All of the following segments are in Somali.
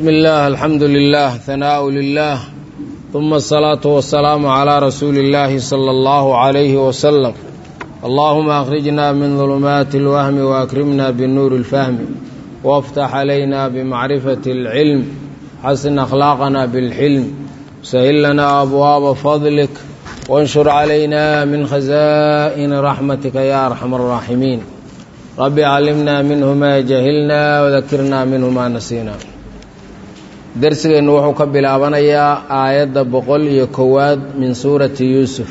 بسم الله الحمد لله ثناء لله ثم الصلاة والسلام على رسول الله صلى الله عليه وسلم اللهم أخرجنا من ظلمات الوهم وأكرمنا بالنور الفهم وافتح علينا بمعرفة العلم حسن أخلاقنا بالحلم سهل لنا أبواب فضلك وانشر علينا من خزائن رحمتك يا أرحم الراحمين رب علمنا منه ما جهلنا وذكرنا منه ما نسينا darsigeennu wuxuu ka bilaabanayaa aayadda boqol iyo kowaad min suurati yuusuf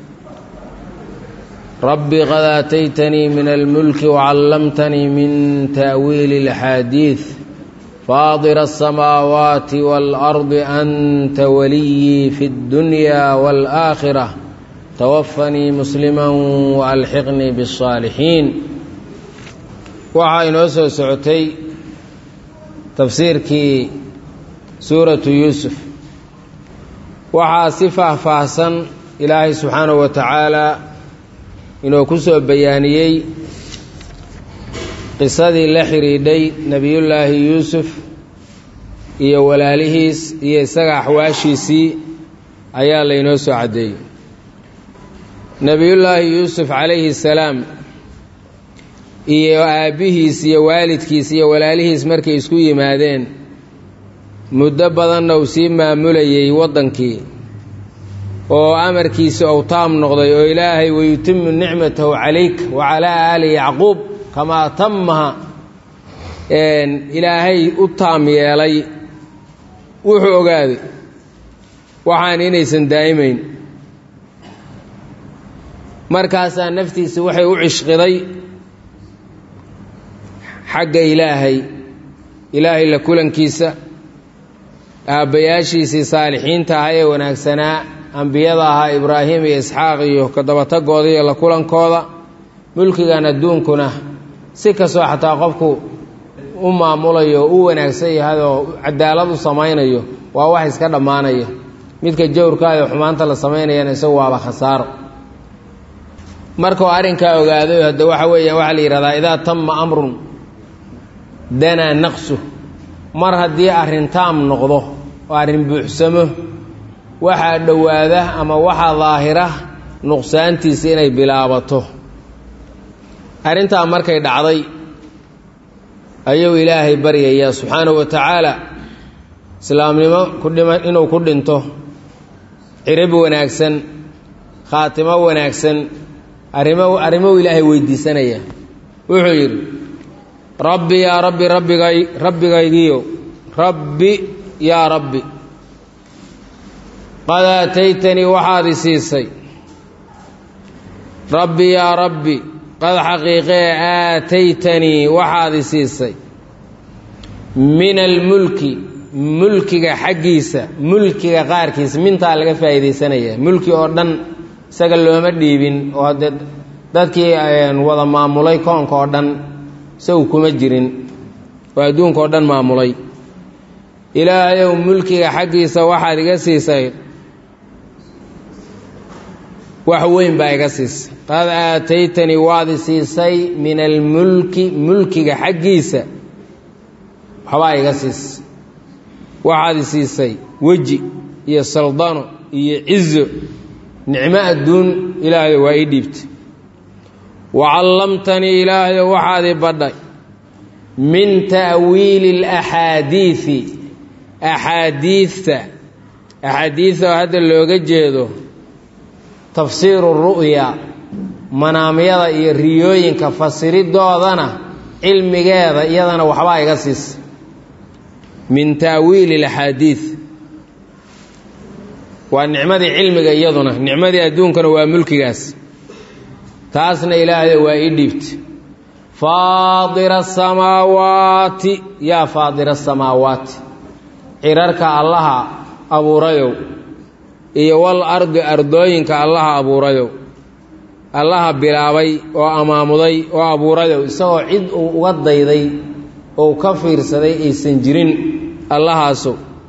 rabbi qad aataytanii min almulki wacallamtanii min ta'wiili اlaxaadiid faadira aلsamaawaati waalardi anta waliyii fi اddunya wاlآakhira tawafanii muslima waalxiqnii bالصaalixiin waxaa inoo soo socotay tafsiirkii suuratu yuusuf waxaa si faahfaahsan ilaahay subxaanahu wa tacaalaa inuu ku soo bayaaniyey qisadii la xidhiidhay nebiyullaahi yuusuf iyo walaalihiis iyo isaga axwaashiisii ayaa laynoo soo caddeeyey nebiyullaahi yuusuf calayhi salaam iyo aabbihiis iyo waalidkiis iyo walaalihiis markay isku yimaadeen muddo badanna uu sii maamulayey waddankii oo amarkiisa ou taam noqday oo ilaahay wayutimu nicmatahu calayk wa calaa aali yacquub kamaa tamaha ilaahay u taam yeelay wuxuu ogaaday waxaan inaysan daa'imayn markaasaa naftiisa waxay u cishqiday xagga ilaahay ilaahay la kulankiisa aabbayaashiisii saalixiinta ahaa ee wanaagsanaa ambiyada ahaa ibraahim iyo isxaaq iyo kadabatagooda iyo la kulankooda mulkigan adduunkuna si kastoo xataa qofku u maamulayo o u wanaagsan yahay oo cadaalad u samaynayo waa wax iska dhammaanaya midka jawrkaada xumaanta la samaynayana isagu waaba khasaaro markuu arrinkaa ogaaday hadda waxa weeyaan waxaa la yidhahdaa idaa tama amrun danaa naqsu mar haddii arrin taam noqdo oo arrin buuxsamo waxaa dhowaada ama waxaa daahira nuqsaantiisa inay bilaabato arrintaa markay dhacday ayuu ilaahay baryayaa subxaanahu wa tacaala islaamnimo kudhima inuu ku dhinto cirib wanaagsan khaatimo wanaagsan arrimo arrimou ilaahay weydiisanaya wuxuu yidhi rabbi yaa rabbi rabbigay rabbigaygiyo rabbi yaa rabbi qad aataytanii waxaad i siisay rabbi yaa rabbi qad xaqiiqee aataytanii waxaad i siisay min almulki mulkiga xaggiisa mulkiga qaarkiisa mintaa laga faa'iidaysanaya mulki oo dhan isaga looma dhiibin oo haddee dadkii wada maamulay koonka oo dhan isagu kuma jirin oo adduunka oo dhan maamulay ilaahayow mulkiga xaggiisa waxaad iga siisay wax weyn baa iga siisay qad aataytanii waad i siisay min almulki mulkiga xaggiisa waxbaa iga siisay waxaad i siisay weji iyo saldano iyo cizo nicmo adduun ilaahayo waa ii dhiibtay wacallamtanii ilaahayo waxaad i badhay min ta'wiili alaxaadiidi axaadiidta axaadiidta oo hadda looga jeedo tafsiiru ru'ya manaamyada iyo riyooyinka fasiridoodana cilmigeeda iyadana waxbaa iga siisa min ta'wiili alaxaadiid waa nicmadii cilmiga iyaduna nicmadii adduunkana waa mulkigaas taasna ilaahay waa ii dhiibtay faadira asamaawaati yaa faadira asamaawaati cirarka allaha abuurayow iyo wal ardi ardooyinka allaha abuurayow allaha bilaabay oo amaamuday oo abuurayow isagoo cid uu uga dayday ou ka fiirsaday aysan jirin allahaasu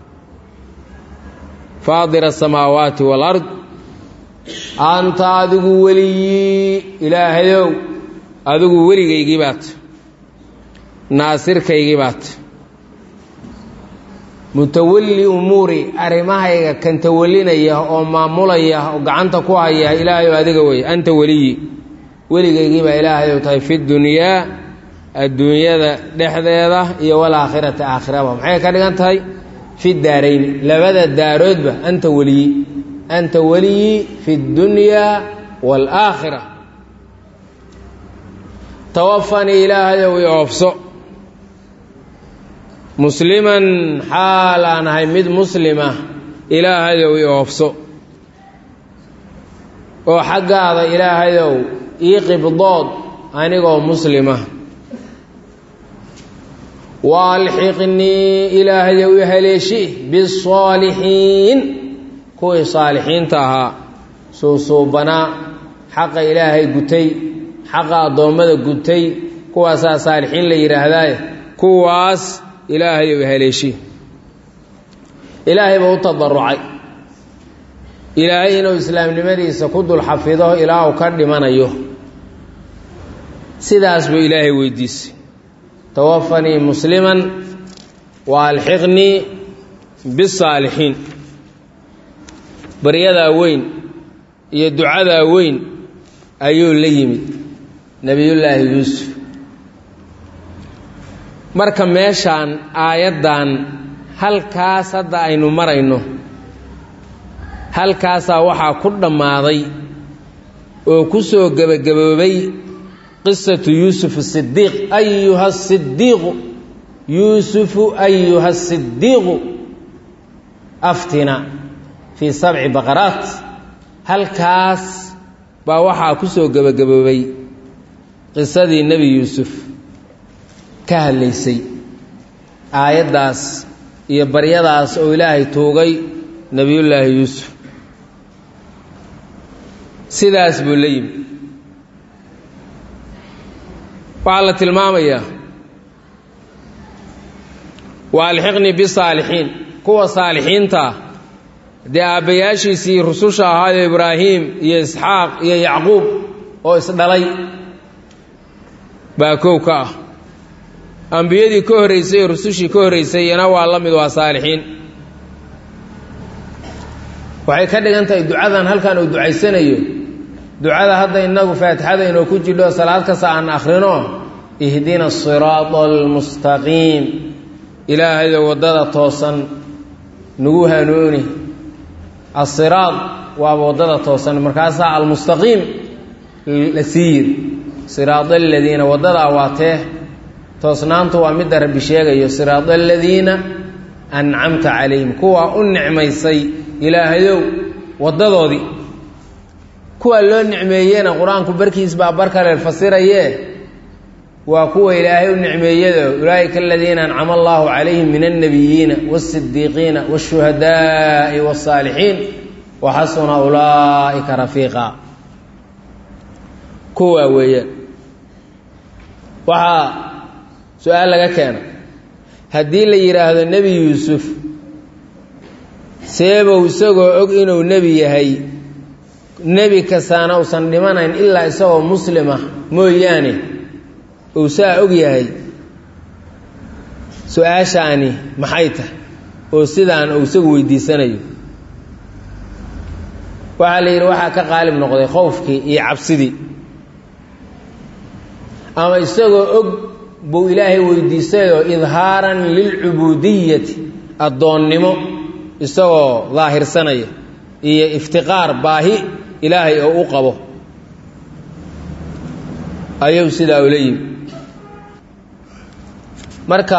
faadira asamaawaati waalard anta adigu weligii ilaahayow adigu weligaygii baat naasirkaygii baat mutawalli umuuri arrimahayga kan tawalinaya oo maamulaya oo gacanta ku haya ilaahay oo adiga wey anta weliyi weligaygii baa ilaahay ou tahay fi dunyaa adduunyada dhexdeeda iyo walaakhirati aakhiraba maxay ka dhigan tahay fi daarayni labada daaroodba anta weliyi anta weliyi fi اdunyaa wاlaakhira tawafanii ilaahayow i oofso musliman xaal aan ahay mid muslima ilaahayow i oofso oo xaggaada ilaahayow ii qibdood anigoo muslima waalxiqnii ilaahayow i haleeshi bisaalixiin kuwii saalixiinta ahaa suusuubanaa xaqa ilaahay gutay xaqa addoommada gutay kuwaasaa saalixiin la yidhaahdaaye kuwaas ilaahayow i haleeshi ilaahay buu u tadarucay ilaahay inuu islaamnimadiisa ku dul xafido ilaa uu ka dhimanayo sidaas buu ilaahay weydiisay tawafanii musliman wa alxiqnii bisaalixiin baryadaa weyn iyo ducadaa weyn ayuu la yimid nebiyullaahi yuusuf marka meeshaan aayaddan halkaas hadda aynu marayno halkaasaa waxaa ku dhammaaday oo ku soo gebagaboobay qisatu yuusuf asidiiq ayuha asidiiqu yuusufu ayuha asidiiqu aftina fii sabci baqaraat halkaas baa waxaa ku soo gebagaboobay qisadii nebi yuusuf ka hadlaysay aayaddaas iyo baryadaas oo ilaahay tuugay nebiyullaahi yuusuf sidaas buu la yimi waxaa la tilmaamayaa wa alxiqnii bisaalixiin kuwa saalixiintaa dee aabbayaashiisii rususha ahaayo ibraahiim iyo isxaaq iyo yacquub oo isdhalay baa kow ka ah ambiyadii ka horraysay iyo rusushii ka horraysay iyana waa la mid waa saalixiin waxay ka dhigan tahay ducadan halkan uu ducaysanayo ducada hadda innagu faatixada inoo ku jidho salaad kasta aan akhrino ihdina asiraada almustaqiim ilaahayo waddada toosan nagu hanuuni asiraad waaba waddada toosan markaasaa almustaqiim la sii yiri siraada aladiina waddadaa waa tee toosnaantu waa midda rabbi sheegayo siraada aladiina ancamta calayhim kuwaa u nicmaysay ilaahayow waddadoodii kuwa loo nicmeeyena qur-aanku barkiis baa bar kale fasirayee waa kuwa ilaahay u nicmeeyado ulaa'ika aladiina ancama allahu calayhim min alnabiyiina waasidiiqiina waashuhadaa'i wasaalixiin wa xasuna ulaa'ika rafiiqa kuwaa weeyaan waxaa su-aal laga keena haddii la yidhaahdo nebi yuusuf seebow isagoo og inuu nebi yahay nebi kastaana uusan dhimanayn ilaa isagoo muslima mooyaane uu saa og yahay su-aashaani maxay tahay oo sidaan uu isagu weydiisanayo waxaa la yidhi waxaa ka qaalib noqday khowfkii iyo cabsidii ama isagoo og buu ilaahay weydiisayoo idhaaran lilcubuudiyati addoonnimo isagoo daahirsanaya iyo iftiqaar baahi ilaahay oo u qabo ayuu sidaa ula yimi marka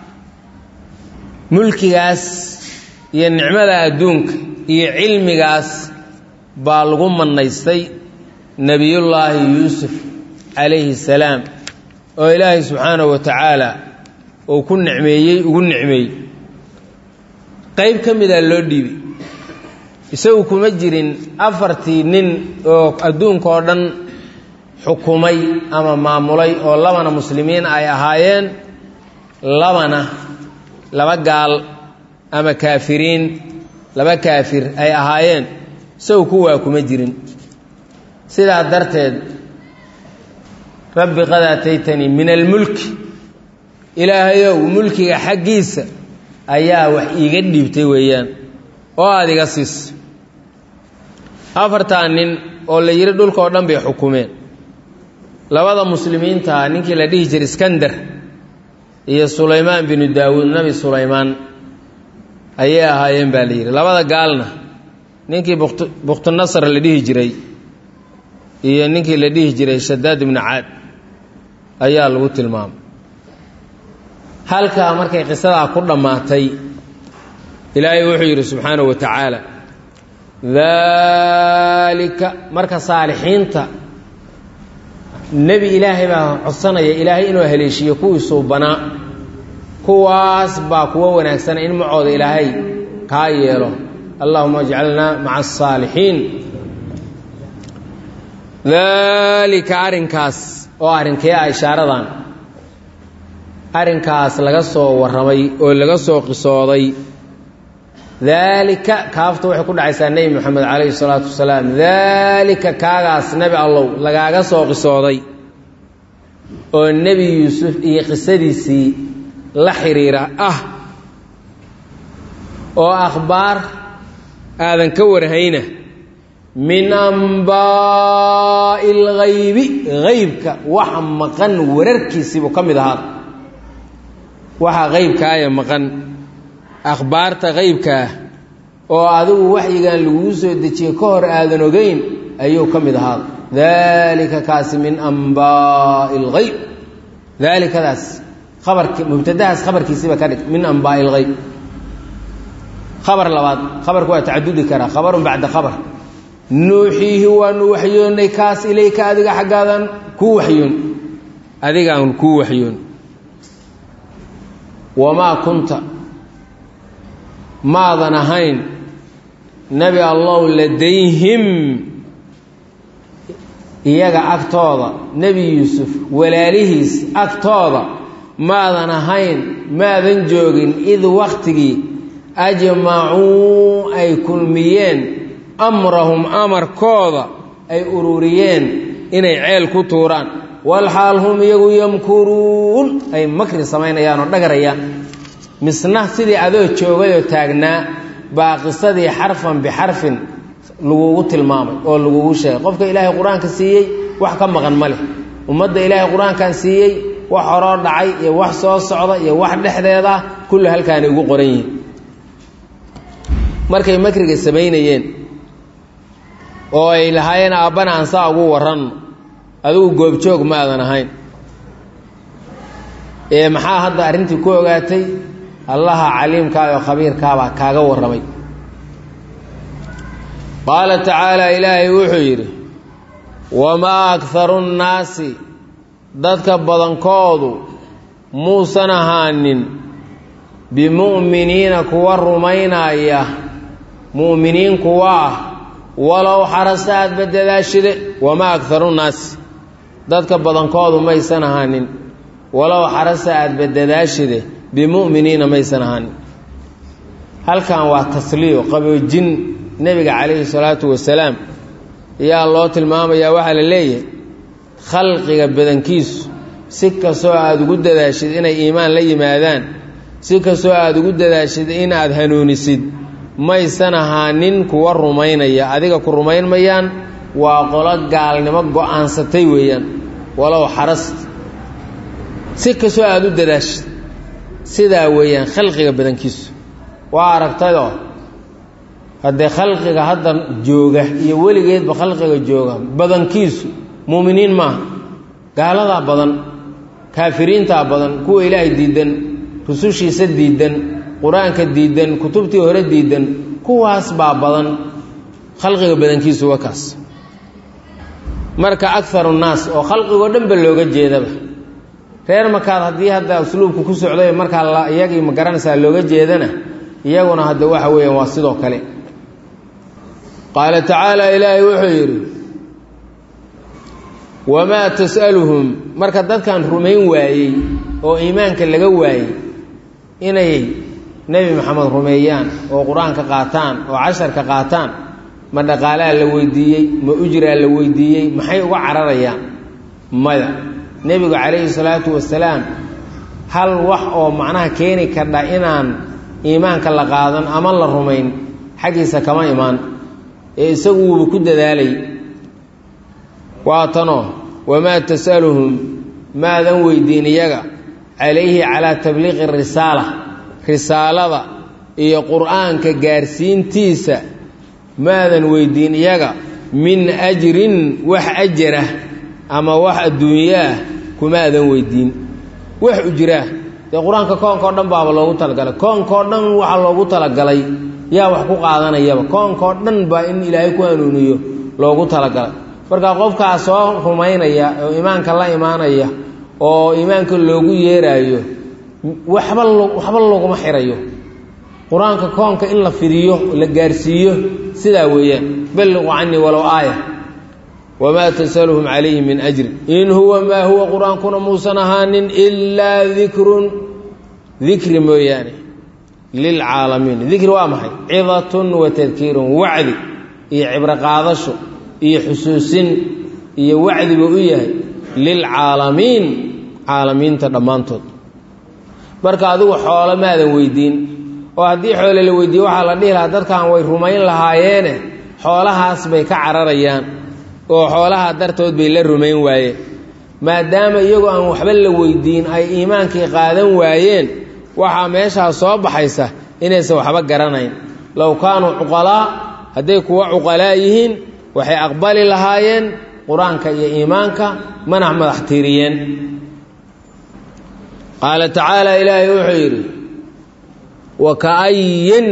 mulkigaas iyo nicmada adduunka iyo cilmigaas baa lagu mannaystay nebiyullaahi yuusuf calayhi salaam oo ilaahay subxaanahu wa tacaala uu ku nicmeeyey ugu nicmeeyey qayb ka mida loo dhiibay isagu kuma jirin afartii nin oo adduunka oo dhan xukumay ama maamulay oo labana muslimiin ay ahaayeen labana laba gaal ama kaafiriin laba kaafir ay ahaayeen isagu kuwaa kuma jirin sidaa darteed rabbi qad aataytanii min almulki ilaahayow mulkiga xaggiisa ayaa wax iiga dhiibtay weeyaan oo aada iga siis afartaa nin oo la yidhi dhulkaoo dhan bay xukumeen labada muslimiinta ninkii la dhihi jiray iskandar iyo sulaymaan binu daawuud nebi sulaymaan ayay ahaayeen baa la yidhi labada gaalna ninkii bukhtunasar la dhihi jiray iyo ninkii la dhihi jiray shadaad ibnu caad ayaa lagu tilmaamay halkaa markay qisadaa ku dhammaatay ilaahay wuxuu yidhi subxaanahu wa tacaala daalika marka saalixiinta nebi ilaahay baa codsanaya ilaahay inuu haleeshiiyo kuwii suubanaa kuwaas baa kuwo wanaagsana in macooda ilaahay kaa yeelo allahuma ajcalnaa maca asaalixiin daalika arrinkaas oo arrinkee ah ishaaradan arrinkaas laga soo warramay oo laga soo qisooday daalika kaafta waxay ku dhacaysaa nebi moxamed calayhi salaatu wasalaam daalika kaagaas nebi allow lagaaga soo qisooday oo nebi yuusuf iyo qisadiisii la xiriira ah oo akhbaar aadan ka warhayna min ambaa'i alghaybi haybka waxa maqan wararkiisiibuu ka mid ahaada waxa haybkaaya maqan akhbaarta haybkaah oo adigu waxyigan laguu soo dejiyey ka hor aadan ogeyn ayuu ka mid ahaada daalika kaasi min ambaa'i alghayb daalikadaas abarki mubtadahaas khabarkiisiiba ka dhig min ambaa'i alghayb khabar labaad khabarku waa tacadudi karaa khabarun bacda khabar nuuxiihi waanu waxyoonnay kaas ilayka adiga xaggaadan kuu waxyoon adigaan kuu waxyoon wamaa kunta maadan ahayn nebi allow ladayhim iyaga agtooda nebi yuusuf walaalihiis agtooda maadan ahayn maadan joogin id wakhtigii ajmacuu ay kulmiyeen amrahum amarkooda ay ururiyeen inay ceel ku tuuraan walxaal hum iyagu yamkuruun ay makri samaynayaan oo dhagarayaan misna sidii adoo joogayoo taagnaa baa qisadii xarfan bixarfin lagugu tilmaamay oo lagugu sheegay qofka ilaahay qur-aanka siiyey wax ka maqan ma leh ummadda ilaahay qur-aankan siiyey wax horoo dhacay iyo wax soo socda iyo wax dhexdeeda kullu halkaanay ugu qoran yihiin markay makriga samaynayeen oo ay lahaayeen aabbana aan saa ugu warranno adigu goobjoog ma aadan ahayn ee maxaa hadda arrintii ku ogaatay allaha caliimkaa oo khabiirkaabaa kaaga warramay qaala tacaala ilaahay wuxuu yidhi wamaa akharu nnaasi dadka badankoodu muusan ahaanin bimu'miniina kuwa rumaynaya mu'miniin kuwa ah walow xarasta aadba dadaashide wamaa akharu nnaasi dadka badankoodu maysan ahaanin walow xarasta aadba dadaashide bimu'miniina maysan ahaanin halkan waa tasliyo qaboojin nebiga calayhi salaatu wasalaam ayaa loo tilmaamayaa waxaa la leeyahay khalqiga badankiisu si kastoo aada ugu dadaashid inay iimaan la yimaadaan si kastoo aada ugu dadaashid inaad hanuunisid maysan ahaanin kuwa rumaynaya adiga ku rumayn mayaan waa qolo gaalnimo go-aansatay weeyaan walow xarast si kastoo aada u dadaashid sidaa weeyaan khalqiga badankiisu waa aragtayoo haddee khalqiga hadda jooga iyo weligeedba khalqiga jooga badankiisu muuminiin maaha gaaladaa badan kaafiriintaa badan kuwa ilaahay diidan rusushiisa diidan qur-aanka diidan kutubtii hore diidan kuwaas baa badan khalqiga badankiisu waa kaas marka akaru nnaas oo khalqigoo dhan ba looga jeedaba reer markaad haddii hadda usluubku ku socday markaa iyagii ma garanaysaa looga jeedana iyaguna hadda waxa weeyaan waa sidoo kale qaala tacaala ilaahay wuxuu yidhi wamaa tas'aluhum marka dadkan rumayn waayey oo iimaanka laga waayey inay nebi maxamed rumeeyaan oo qur-aanka qaataan oo casharka qaataan ma dhaqaalaa la weydiiyey ma ujraa la weydiiyey maxay uga cararayaan maya nebigu calayhi salaatu wasalaam hal wax oo macnaha keeni kardha inaan iimaanka la qaadan ama la rumayn xaggiisa kama imaan ee isagu wuuba ku dadaalay waa tanoo wamaa tasaluhum maadan weydiin iyaga calayhi calaa tabliiqi risaala risaalada iyo qur'aanka gaarsiintiisa maadan weydiin iyaga min ajrin wax ajarah ama wax adduunyaah kumaadan weydiin wax ujiraa dee qur-aanka koonka o dhan baaba loogu talagalay koonkao dhan waxaa loogu talagalay yaa wax ku qaadanayaba koonkao dhan baa in ilaahay ku hanuuniyo loogu talagalay marka qofkaa soo rumaynaya oo iimaanka la imaanaya oo iimaanka loogu yeeraayo waxba waxba looguma xirayo qur-aanka koonka in la fidiyo la gaarsiiyo sidaa weeyaan balliqu canii walow aaya wamaa tasaluhum calayhi min ajri in huwa maa huwa qur-aankuna muusan ahaanin ilaa dikrun dikri mooyaane lilcaalamiin dikri waa maxay cidatun wa tadkiirun wacdi iyo cibro qaadasho iyo xusuusin iyo wacdi buu u yahay lilcaalamiin caalamiinta dhammaantood marka adigu xoolo maadan weydiin oo haddii xoole la weydiiye waxaa la dhihi lahaa dadkan way rumayn lahaayeene xoolahaas bay ka cararayaan oo xoolaha dartood bay la rumayn waayeen maadaama iyagoo aan waxba la weydiin ay iimaankii qaadan waayeen waxaa meeshaa soo baxaysa inaysan waxba garanayn low kaanuu cuqalaa hadday kuwa cuqalaa yihiin waxay aqbali lahaayeen qur-aanka iyo iimaanka manax madax tiiriyeen qaala tacaala ilaahay wuxuu yidhi wa ka'ayin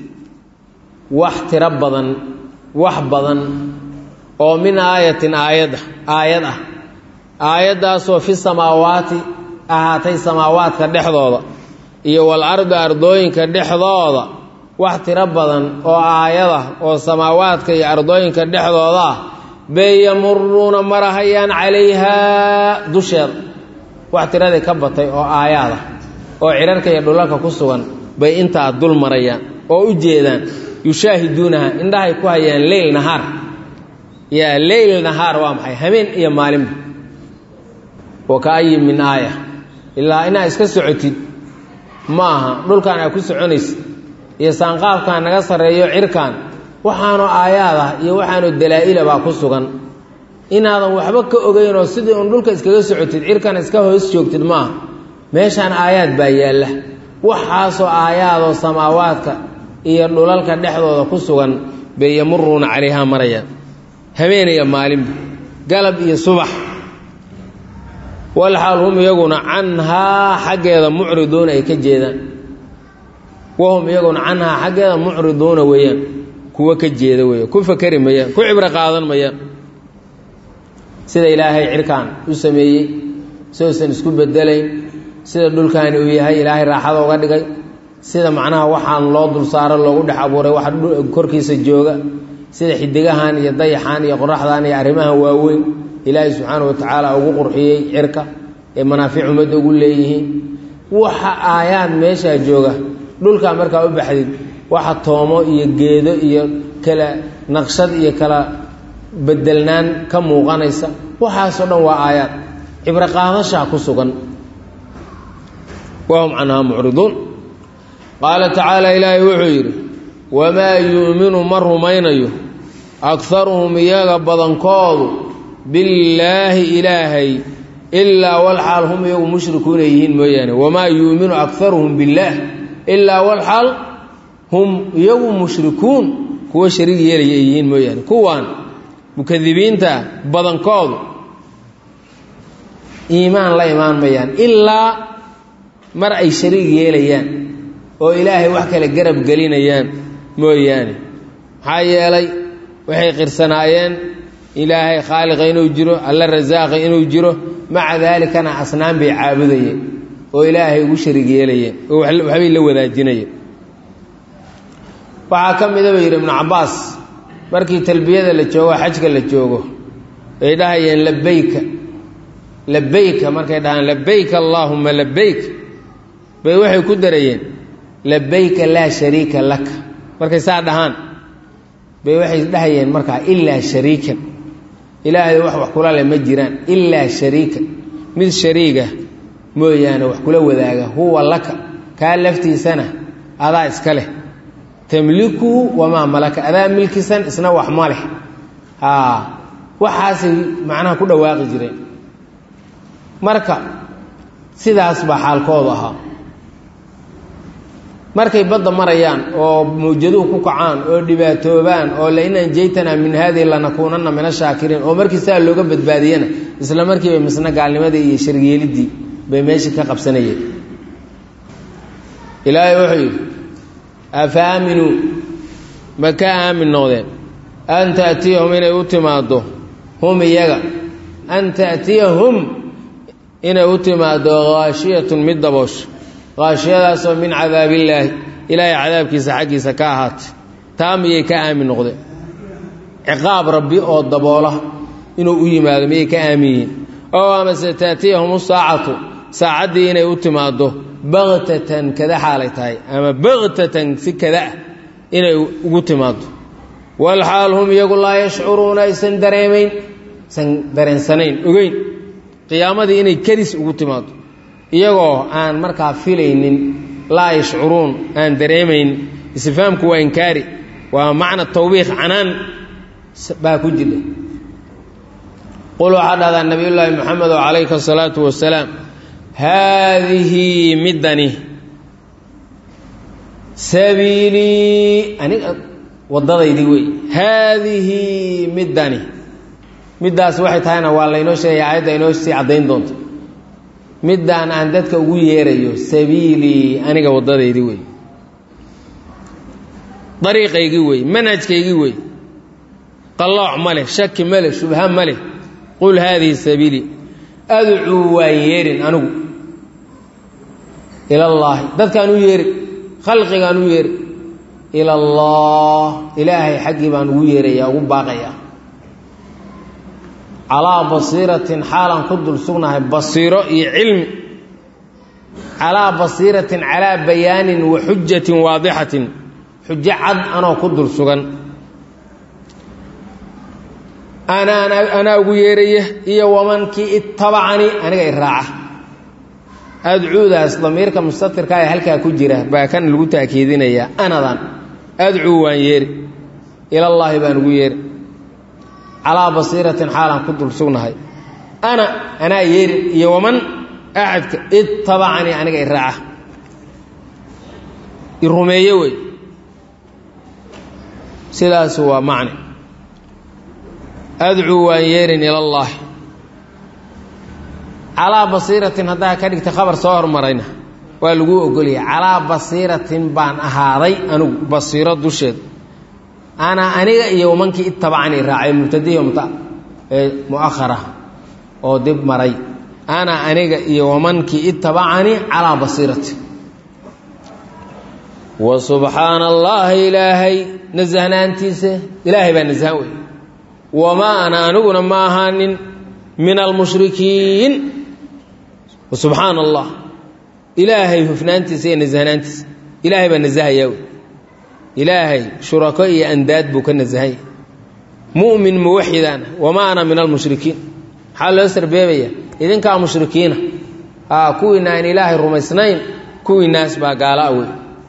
wax tiro badan wax badan oo min aayatin aayada aayad ah aayaddaasoo fi samaawaati ahaatay samaawaadka dhexdooda iyo wal ardi ardooyinka dhexdooda wax tiro badan oo aayada oo samaawaadka iyo ardooyinka dhexdooda ah bay yamuruuna marahayaan calayhaa dusheeda wax tiradii ka batay oo aayaad ah oo cirarka iyo dhulalka ku sugan bay intaa dul marayaan oo u jeedaan yushaahiduunaha indhahay ku hayaan leyl nahaar yaa leyl nahaar waa maxay habeen iyo maalinba wa kaayin min aaya ilaa inaa iska socotid ma aha dhulkan aa ku soconaysid iyo saanqaafkan naga sarreeyo cirkan waxaanu aayaad ah iyo waxaanu dalaa'ila baa ku sugan inaadan waxba ka ogeynoo sidii un dhulka iskaga socotid cirkan iska hoos joogtid ma aha meeshaan aayaad baa yaalla waxaasoo aayaadoo samaawaadka iyo dhulalka dhexdooda ku sugan bay yamuruuna calayhaa marayaan habeeniya maalinba galab iyo subax walxaal hum iyaguna canhaa xaggeeda mucriduuna ay ka jeedaan wahum iyaguna canhaa xaggeeda mucriduuna weeyaan kuwa ka jeeda weeyaan ku fakeri mayaan ku cibro qaadan mayaan sida ilaahay cirkaan u sameeyey sidousan isku bedelayn sida dhulkaani uu yahay ilaahay raaxada uga dhigay sida macnaha waxaan loo dul saaro loogu dhex abuuray wax korkiisa jooga sida xidigahan iyo dayaxan iyo qoraxdan iyo arrimahan waaweyn ilaahay subxaana wa tacaala ugu qurxiyey cirka ee manaafic ummadda ugu leeyihiin waxa aayaad meeshaa jooga dhulkaa markaa u baxdid waxa toomo iyo geedo iyo kala naqshad iyo kala bedelnaan ka muuqanaysa waxaasoo dhan waa aayaad cibro qaadashaa ku sugan wahum canhaa mucriduun qaala tacaala ilaahay wuxuu yidhi wamaa yu'minu ma rumaynayo akharuhum iyaga badankoodu billaahi ilaahay ilaa walxaal hum iyagu mushrikuuna yihiin mooyaane wamaa yu'minu akharuhum billaah ilaa walxaal hum iyagu mushrikuun kuwa shariig yeelaya ay yihiin mooyaane kuwaan mukadibiinta badankoodu iimaan la imaan mayaan ilaa mar ay shariig yeelayaan oo ilaahay wax kale garab gelinayaan mooyaane maxaa yeelay waxay qirsanaayeen ilaahay khaaliqa inuu jiro alla rasaaqa inuu jiro maca daalikana asnaan bay caabudayeen oo ilaahay ugu shariig yeelayeen oo waxbay la wadaajinayeen waxaa ka mida bay yidhi ibnu cabbaas markii talbiyada la joogo xajka la joogo ay dhahayeen labayka labayka markay dhahaan labayka allaahumma labayk bay waxay ku darayeen labayka laa shariika laka markay saa dhahaan bay waxay dhahayeen markaa ilaa shariikan ilaahay wax wax kula leh ma jiraan ilaa shariikan mid shariiga mooyaane wax kula wadaaga huwa laka kaa laftiisana adaa iska leh tamlikuhu wamaa malaka adaa milkisan isna wax ma leh haa waxaasay macnaha ku dhawaaqi jireen marka sidaas baa xaalkoodu ahaa markay badda marayaan oo mawjaduhu ku kacaan oo dhibaatoobaan oo lain anjaytanaa min haadihi lanakuunanna min ashaakiriin oo markii saa looga badbaadiyana isla markiiba misna gaalnimadii iyo sharyeelidii bay meeshii ka qabsanayeen ilaahay wuxuu yidhi afa aaminuu ma ka aamin noqdeen an ta'tiyahum inay u timaaddo hum iyaga an ta'tiyahum inay u timaaddo haashiyatun mid daboosho haashiyadaasoo min cadaabillaahi ilaahay cadaabkiisa xaggiisa ka ahaatay taa miyay ka aamin noqdeen ciqaab rabbi oo daboola inuu u yimaado miyay ka aamin yihiin oo amase taatiyahum saacatu saacaddii inay u timaaddo baktatan kada xaalay tahay ama baktatan si kada ah inay ugu timaaddo walxaal hum iyagu laa yashcuruuna aysan dareemayn aysan dareensanayn ogeyn qiyaamadii inay kadis ugu timaaddo iyagoo aan markaa filaynin laa yashcuruun aan dareemayn istifhaamku waa inkaari waa macna tawbiiq canaan baa ku jira qul waxaa dhahdaa nabiyullaahi moxamed oo calayka asalaatu wasalaam haadihi middani sabiilii aniga waddadaydii wey haadihi middani middaas waxay tahayna waa laynoo sheegaya aayadda inoo sii caddayn doonto middaan aan dadka ugu yeerayo sabiilii aniga waddadaydii wey dariiqaygii wey manhajkaygii wey qallooc ma leh shaki ma leh shubha ma leh qul haadihi sabiilii adcuu waan yeerin anigu ilallaahi dadkaan u yeeri khalqigaan u yeeri ila allah ilaahay xaggii baan ugu yeerayaa ugu baaqayaa calaa basiiratin xaalaan ku dul sugnahay basiiro iyo cilmi calaa basiiratin calaa bayaanin wa xujatin waadixatin xujo cad anoo ku dul sugan anaa ugu yeeraya iyo wamankii ittabacanii aniga i raaca adcuudaas damiirka mustatirka ee halkaa ku jira baa kan lagu taakiidinayaa anadan adcuu waan yeeri ilallaahi baan ugu yeeri calaa basiiratin xaalaan ku dul sugnahay ana anaa yeeri iyo waman axadka ittabacanii aniga i raaca i rumeeye wey sidaasu waa macne adcuu waan yeerin ilallaahi calaa basiiratin haddaa ka dhigta khabar soo hormarayna waa laguu ogolyahay calaa basiiratin baan ahaaday anigu basiiro dusheed ana aniga iyo mankii ittabacanii raacay mubtadihi mta ee mu'ahara oo dib maray ana aniga iyo wamankii ittabacanii calaa basiirati wa subxaana allaahi ilaahay nasahnaantiisa ilaahay baa nasahan wey wamaa ana aniguna ma ahaanin min almushrikiin subxaana allah ilaahay hufnaantiisa iyo nasahnaantiisa ilaahay baa nasahayaa wey ilaahay shurako iyo andaad buu ka nasahanya mu'min muwaxidaana wamaa ana min almushrikiin maxaa loo sarbeebaya idinkaa mushrikiina aa kuwiina aan ilaahay rumaysnayn kuwiinaas baa gaala a wey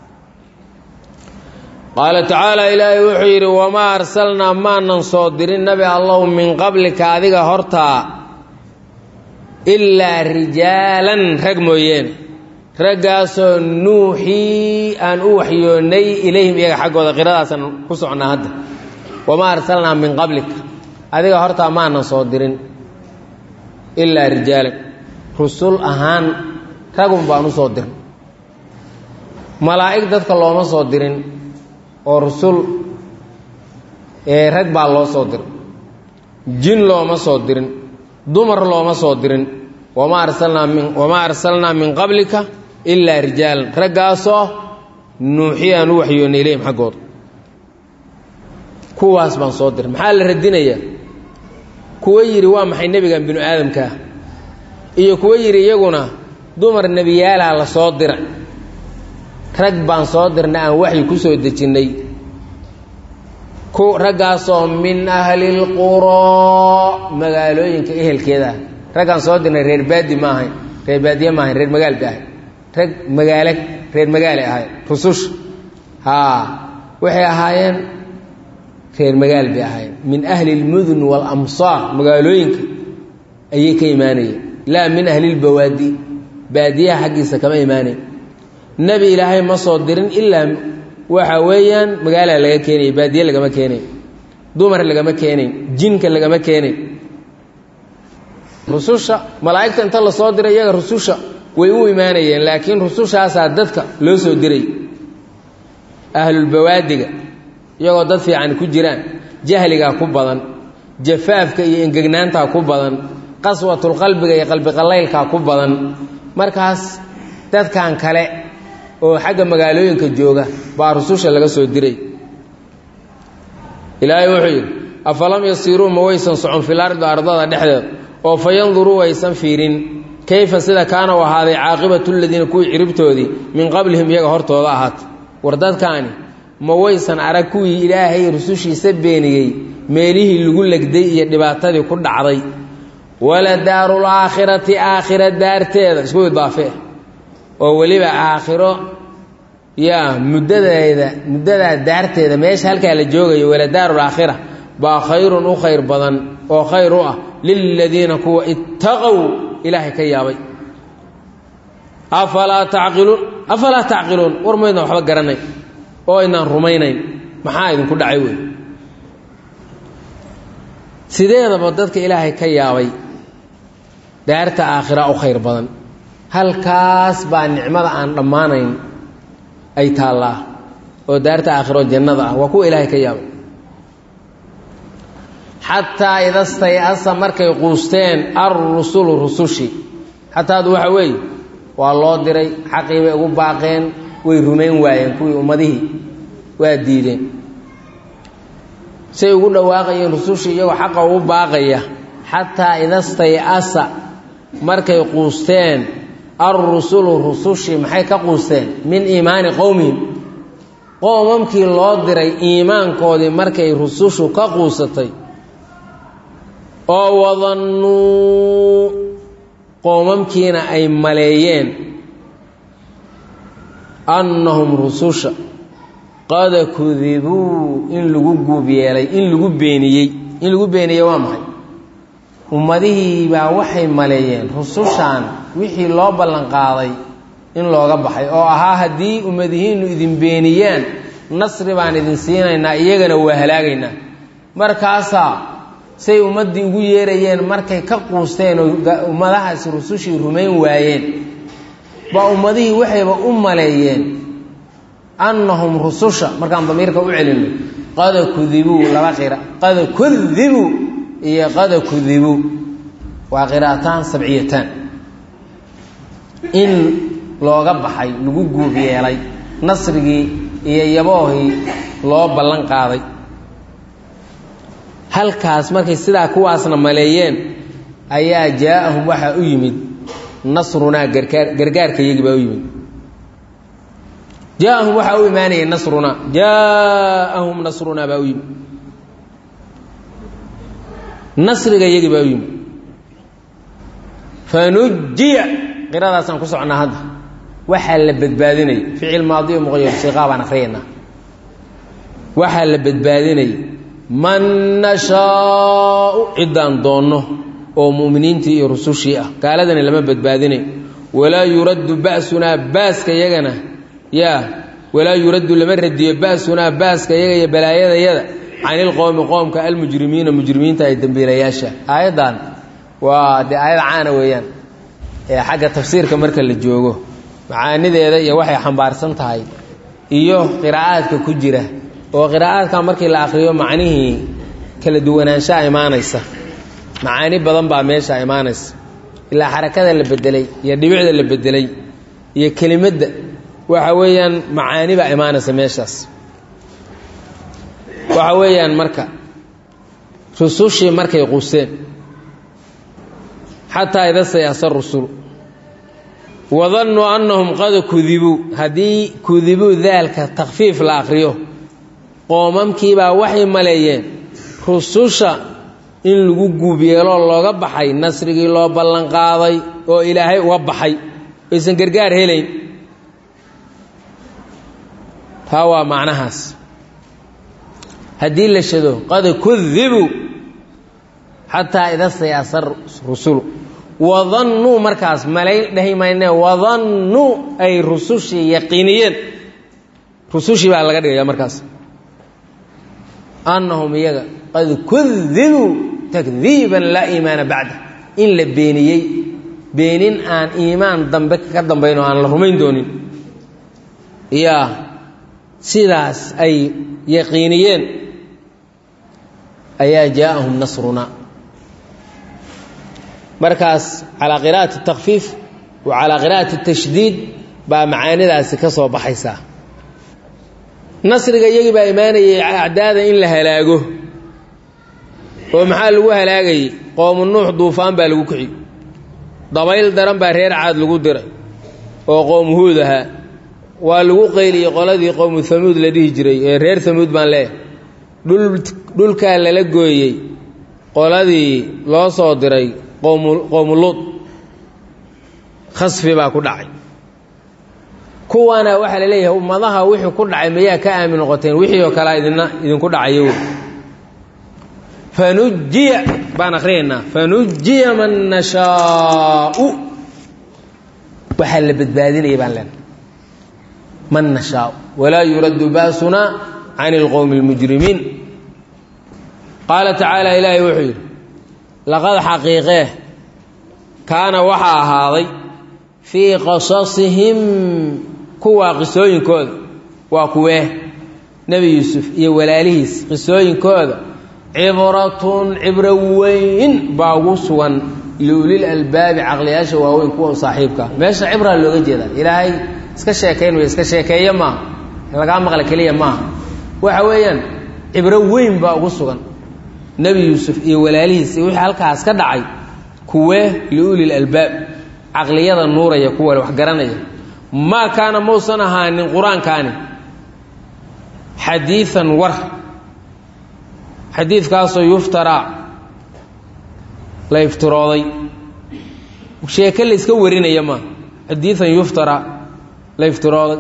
qaala tacaala ilaahay wuxuu yidhi wamaa arsalnaa maanan soo dirin nabi allahu min qablika adiga hortaa ilaa rijaalan rag mooyeene raggaasoo nuuxii aan u waxyoonnay ilayhim iyaga xaggooda qiradaasaan ku socnaa hadda wamaa arsalnaa min qablika adiga hortaa maanan soo dirin ilaa rijaalan rusul ahaan ragun baan u soo dirin malaa'ig dadka looma soo dirin oo rusul ee rag baa loo soo diray jin looma soo dirin dumar looma soo dirin wamaa arsalnaa min wamaa arsalnaa min qablika ilaa rijaalan raggaasoo nuuxi aan u waxyoonnay ilayhim xaggooda kuwaas baan soo diray maxaa la radinayaa kuwo yidhi waa maxay nebigan binu aadamkaa iyo kuwo yidhi iyaguna dumar nebiyaalaha la soo dira rag baan soo dirnay aan waxyi ku soo dejinnay ku raggaasoo min ahlilquroo magaalooyinka ehelkeeda ah raggaan soo dirnay reer baadi ma ahayn reer baadiye ma ahayn reer magaal ba ahay rag magaalo reer magaalay ahaayeen rususha haa waxay ahaayeen reer magaal bay ahaayeen min ahli lmudun waalamsaar magaalooyinka ayay ka imaanayeen laa min ahli lbawaadi baadiyaha xaggiisa kama imaanayn nebi ilaahay ma soo dirin ilaa waxa weeyaan magaala laga keenaya baadiye lagama keenayn dumar lagama keenayn jinka lagama keenayn rususha malaa'igta inta la soo diray iyaga rususha way u imaanayeen laakiin rusushaasaa dadka loo soo diray ahlulbawaadiga iyagoo dad fiican ku jiraan jahligaa ku badan jafaafka iyo engegnaantaa ku badan qaswatulqalbiga iyo qalbiqalaylkaa ku badan markaas dadkan kale oo xagga magaalooyinka jooga baa rususha laga soo diray ilaahay wuxuu yidhi afalam yasiiruu ma waysan socon fil ardi ardada dhexdeed oo fa yanduruu waysan fiirin kayfa sida kaana u ahaaday caaqibatu ladiina kuwii ciribtoodii min qablihim iyaga hortooda ahaata war dadkaani ma waysan arag kuwii ilaahay rusushiisa beeniyey meelihii lagu legday iyo dhibaatadii ku dhacday wala daarul aakhirati aakhira daarteeda isku idaafe oo weliba aakhiro yaa muddadeeda muddadaa daarteeda meesha halkaa la joogayo wala daarul aakhira baa khayrun u khayr badan oo khayr u ah liladiina kuwa ittaqow ilaahay ka yaabay afalaa tacqiluun afalaa tacqiluun war maydna waxba garanay oo aynaan rumaynayn maxaa idinku dhacay wey sideedaba dadka ilaahay ka yaabay daarta aakhira u khayr badan halkaas baa nicmada aan dhammaanayn ay taallaa oo daarta aakhiro jannada ah waa kuwa ilaahay ka yaabay xataa idastay-asa markay quusteen alrusulu rusushi xataadu waxa weeye waa loo diray xaqii bay ugu baaqeen way rumayn waayeen kuwii ummadihii waa diideen say ugu dhawaaqayeen rusushii iyagoo xaqa ugu baaqaya xataa idastay-asa markay quusteen alrusulu rusushii maxay ka quusteen min iimaani qowmihim qoomamkii loo diray iimaankoodii markay rusushu ka quusatay oo wadannuu qoomamkiina ay maleeyeen annahum rususha qad kudibuu in lagu guub yeelay in lagu beeniyey in lagu beeniyey waa maxay ummadihii baa waxay maleeyeen rusushan wixii loo ballanqaaday in looga baxay oo ahaa haddii ummadihiinnu idin beeniyaan nasri baan idin siinaynaa iyagana waa halaagaynaa markaasaa say ummaddii ugu yeerayeen markay ka quusteen oo ummadahaasi rusushii rumayn waayeen baa ummadihii waxayba u maleeyeen annahum rususha markaan damiirka u celinno qada kudibuu laba qira qada kudibuu iyo qada kudibuu waa qiraataan sabciyataan in looga baxay lagu guub yeelay nasrigii iyo yaboohii loo ballan qaaday halkaas markay sidaa kuwaasna maleeyeen ayaa jaa-ahum waxaa u yimid nasrunaa gargaar gargaarka iyagii baa u yimid jaa-ahum waxaa u imaanayay nasrunaa jaa-ahum nasrunaa baa u yimid nasriga iyagii baa u yimid fanujiya qiradaasaan ku socnaa hadda waxaa la badbaadinayay ficil maadiyo muqayar siiqaa baan akhriyaynaa waxaa la badbaadinayay man nashaau ciddaan doonno oo mu'miniintii iyo rusushii ah gaaladana lama badbaadinayo walaa yuraddu ba'sunaa baaska yagana yaa walaa yuraddu lama radiyo ba'sunaa baaska yaga iyo balaayadayada canilqowmi qoomka almujrimiina mujrimiinta ay dembiilayaasha aayaddan waa dee aayad caana weeyaan ee xagga tafsiirka marka la joogo macaanideeda iyo waxay xambaarsan tahay iyo qiraa'aadka ku jira oo qiraa'aadka markii la akhriyo macnihii kala duwanaanshaha imaanaysa macaani badan baa meesha imaanaysa ilaa xarakada la bedelay iyo dhibicda la bedelay iyo kelimadda waxa weeyaan macaani baa imaanaysa meeshaas waxa weeyaan marka rusushii markay quuseen xataa ida sayasa rusul wadannuu annahum qad kudibuu haddii kudibuu daalka takfiif la akhriyo qoomamkiibaa waxay maleeyeen rususha in lagu guub yeeloo looga baxay nasrigii loo ballanqaaday oo ilaahay uga baxay aysan gargaar helayn taa waa macnahaas haddii la shado qad kudibuu xataa ida stayaasa rusulu wadannuu markaas malay dhahi mayne wadannuu ay rusushii yaqiiniyeen rusushii baa laga dhigaya markaas annahum iyaga qad kudibuu takdiiban laa iimaana bacda in la beeniyey beenin aan iimaan dambe ka dambayn oo aan la rumayn doonin yaa sidaas ay yaqiiniyeen ayaa jaaءahum nasruna markaas calaa qira'ati اtakfiif wa calaa qira'ati اtashdiid baa macaanidaasi ka soo baxaysaa nasriga iyagii baa imaanayay acdaada in la halaago oo maxaa lagu halaagayey qowmu nuux duufaan baa lagu kixi dabayl daran baa reer caad lagu diray oo qowmu huud ahaa waa lagu qayliyey qoladii qowmu hamuud la dhihi jiray ee reer hamuud baan leeyahay dhulkaa lala gooyey qoladii loo soo diray qowmu luud khasfi baa ku dhacay kuwaana waxaa la leeyahay ummadaha wixii ku dhacay mayaa ka aamin noqoteen wixii oo kalea idina idinku dhacayo wey fanujiya baan akhriyaynaa fanujiya man nashaau waxaa la badbaadinaya baan leenahay man nashaau walaa yuraddu ba'sunaa can ilqowmi اlmujrimiin qaala tacaala ilaahay wuxuu yidhi laqad xaqiiqee kaana waxaa ahaaday fii qasasihim kuwaa qisooyinkooda waa kuwee nebi yuusuf iyo walaalihiis qisooyinkooda cibratun cibro weyn baa ugu sugan liulil albaabi caqliyaasha waaweyn kuwa saaxiibka meesha cibraa looga jeedaa ilaahay iska sheekayn wey iska sheekeeye maaha lagaa maqla keliya maaha waxa weeyaan cibro weyn baa ugu sugan nebi yuusuf iyo walaalihiis iyo wixii halkaas ka dhacay kuwee liulil albaab caqliyada nuuraya kuwa wax garanaya maa kaana mausan ahaanin qur-aankaani xadiian war xadiidkaasoo yuftaraa la iftirooday sheeke la iska warinaya maa xadiian yuftaraa la iftirooday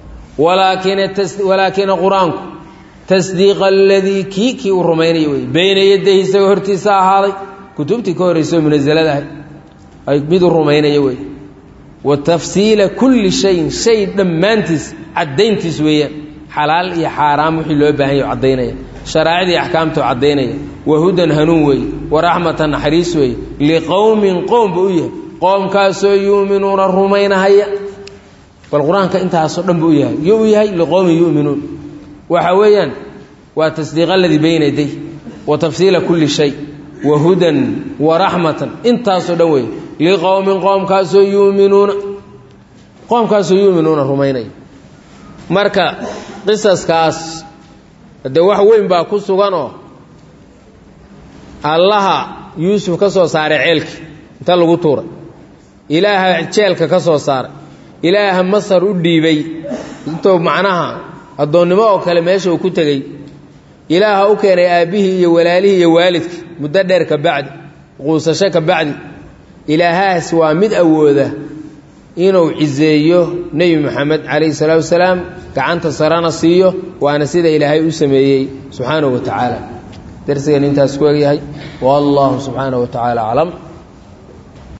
walaakina qur-aanku tasdiiqa aladii kii kii uu rumaynaya wey beyna yadayhi isagoo hortiisa ahaaday kutubtii ka horrayso munazaladahay ay mid u rumaynaya wey wa tafsiila kulli shayin shay dhammaantiis caddayntiis weeyaan xalaal iyo xaaraam wixii loo baahan yaho caddaynaya sharaa'icdii axkaamtoo caddaynaya wa hudan hanuun weeye wa raxmatan naxariis weeye liqowmin qowm buu u yahay qoomkaasoo yuuminuuna rumaynahaya bal qur-aanka intaasoo dhan buu u yahay yo u yahay liqowmin yu'minuun waxa weeyaan waa tasdiiq aladii bayna yaday wa tafsiila kulli shay wa hudan wa raxmatan intaasoo dhan weeye liqowmin qoomkaasoo yuuminuuna qoomkaasoo yuuminuuna rumaynaya marka qisaskaas dee wax weyn baa ku suganoo allaha yuusuf ka soo saaray ceelkii inta lagu tuuray ilaaha jeelka ka soo saaray ilaaha masar u dhiibay intuu macnaha addoonnimo oo kale meesha uu ku tegey ilaaha u keenay aabbihii iyo walaalihii iyo waalidkii muddo dheer ka bacdi quusasho ka bacdi ilaahaas waa mid awooda inuu ciseeyo nebi moxamed calayhi salaatu wasalaam gacanta sarana siiyo waana sida ilaahay u sameeyey subxaanahu wa tacaala darsigan intaas ku egyahay wallahu subxaanahu wa tacaala aclam